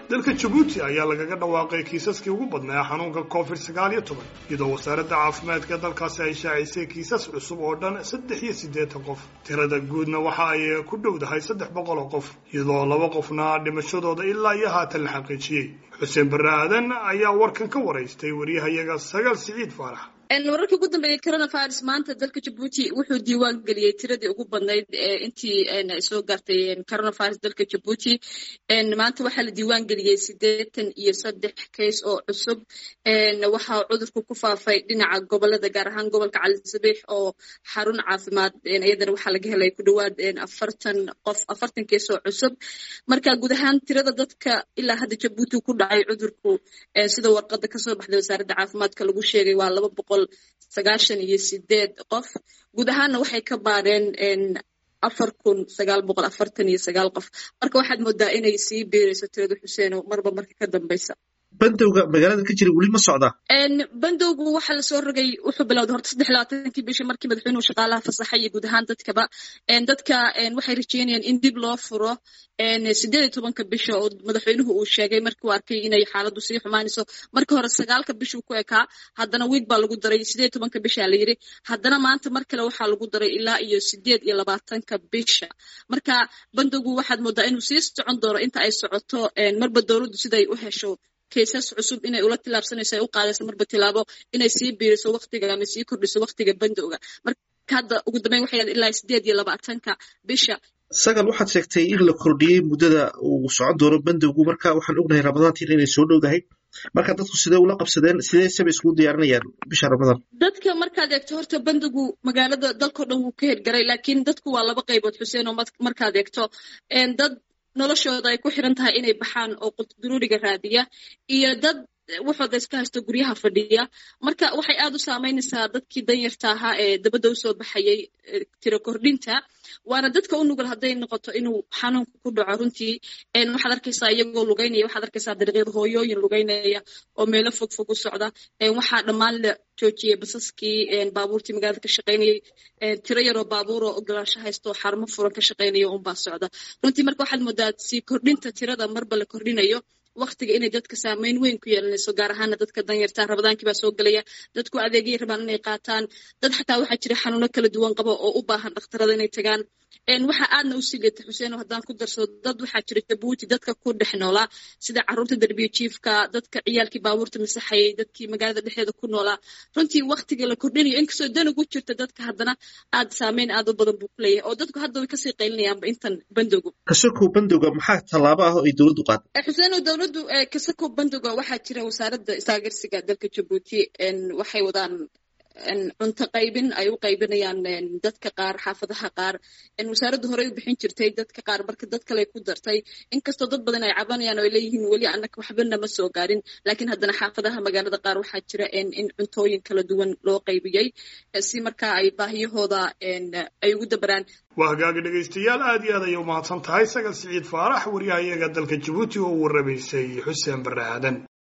dalka jabuuti ayaa lagaga dhawaaqay kiisaskii ugu badnaa xanuunka covid sagaal iyo toban iyadoo wasaaradda caafimaadka dalkaasi ay shaacisay kiisas cusub oo dhan saddex iyo siddeetan qof tirada guudna waxa ay ku dhowdahay saddex boqol oo qof iyadoo laba qofna dhimashadooda ilaa iyo haatan la xaqiijiyey xuseen barre aadan ayaa warkan ka waraystay wariyahayaga sagaal siciid faarax wararkii ugu dambeeyey coronavirus maanta dalka jabuuti wuxuu diiwaan geliyey tiradii ugu badnayd intii soo gaartay coronavirus dalka jabuuti maanta waxaa la diiwaan geliyey siddeetan iyo saddex kays oo cusub waxaa cudurku ku faafay dhinaca gobolada gaar ahaan gobolka calisabiix oo xarun caafimaad iyadana waxaa laga helay ku dhowaad afartan qof afartan kays oo cusub marka guud ahaan tirada dadka ilaa hadda jabuuti ku dhacay cudurku sida warqada kasoo baxday wasaaradda caafimaadka lagu sheegay waa laba boqol sagaashan iyo sideed qof guud ahaanna waxay ka baareen afar kun sagaal boqol afartan iyo sagaal qof marka waxaad moodaa inay sii beereyso tirada xuseeno marba marka ka dambeysa bandowga magaalada ka jira weli ma socdaa bandowgu waxaa lasoo rogay wuxuu bilowday horta saddex labaatankii bishii markii madaxweynuhu shaqaalaha fasaxay iyo guud ahaan dadkaba dadka waxay rajeynayaan in dib loo furo sideed iyo tobanka bisha oo madaxweynuhu uu sheegay markii uu arkay inay xaaladdu sii xumaanayso markii hore sagaalka bishuu ku ekaa haddana wiig baa lagu daray sideed iyo tobanka bisha la yidhi haddana maanta mar kale waxaa lagu daray ilaa iyo sideed iyo labaatanka bisha marka bandowgu waxaad moodaa inuu sii socon doono inta ay socoto marba dowladdu siday u hesho kaysas cusub inay ula tilaabsanayso ay u qaadayso marba tilaabo inay sii biiriso waktiga ama sii kordhiso waktiga bandowga marka hadda ugu dambeyn waxay yahay ilaa sideed iyo labaatanka bisha sagal waxaad sheegtay in la kordhiyey muddada uu socon doono bandowgu marka waxaan ognahay ramadaantiin inay soo dhowdahay marka dadku sidee ula qabsadeen sidee saba iskugu diyaarinayaan bisha ramadaan dadka markaad eegto horta bandowgu magaalada dalkao dhan wuu ka hirgaray laakiin dadku waa laba qaybood xuseen oo markaad eegto dad noloshooda ay ku xiran tahay inay baxaan oo qudduruuriga raadiya iyo dad waxooda iska haysto guryaha fadhiya marka waxay aad u saameynaysaa dadkii danyarta ahaa ee dabadda usoo baxayay tiro kordhinta waana dadka u nugul hadday noqoto inuu xanuunka ku dhaco runtii waxaad arkaysaa iyagoo lugeynaya waxaad arkaysaa dariiqyada hooyooyin lugeynaya oo meelo fog fog u socda waxaa dhammaan la joojiyey basaskii baabuurtii magaalada ka shaqaynayay tiro yaroo baabuuroo ogolaansho haysto oo xarumo furan ka shaqaynaya unbaa socda runtii marka waxaad moodaa sii kordhinta tirada marba la kordhinayo waktiga inay dadka saameyn weyn ku yeelanayso gaar ahaana dadka danyarta rabadaankii baa soo gelaya dadku adeegyay rabaan inay qaataan dad xataa waxaa jira xanuuno kala duwan qaba oo u baahan dhakhtarada inay tagaan waxaa aadna u sii liita xuseen haddaan ku darsado dad waxaa jira jabuuti dadka ku dhex noolaa sida carruurta derbiya jiifka dadka ciyaalkii baabuurta masaxayay dadkii magaalada dhexdeeda ku noolaa runtii waktiga la kordhinayo inkastoo dan ugu jirta dadka haddana aad saameyn aad u badan buu ku leeyahay oo dadku hadda way kasii qaylinayaanba intan bandowgu kasokow bandowga maxaa tallaabo ah oo ay dowladdu qaaday xuseeno dowladdu kasakow bandowga waxaa jira wasaaradda istaageersiga dalka jabuuti waxay wadaan cunto qaybin ay u qaybinayaan dadka qaar xaafadaha qaar wasaaraddu horey u bixin jirtay dadka qaar marka dad kale ku dartay inkastoo dad badan ay cabanayaan oo ay leeyihiin weli annaga waxbana ma soo gaarin laakiin haddana xaafadaha magaalada qaar waxaa jira in cuntooyin kala duwan loo qaybiyey si markaa ay baahiyahooda ay ugu dabaraan waa hagaagi dhegaystayaal aad iyo aad ayay umahadsan tahay sagal siciid faarax waryahayaga dalka jabuuti oo u warramaysay xuseen barre aadan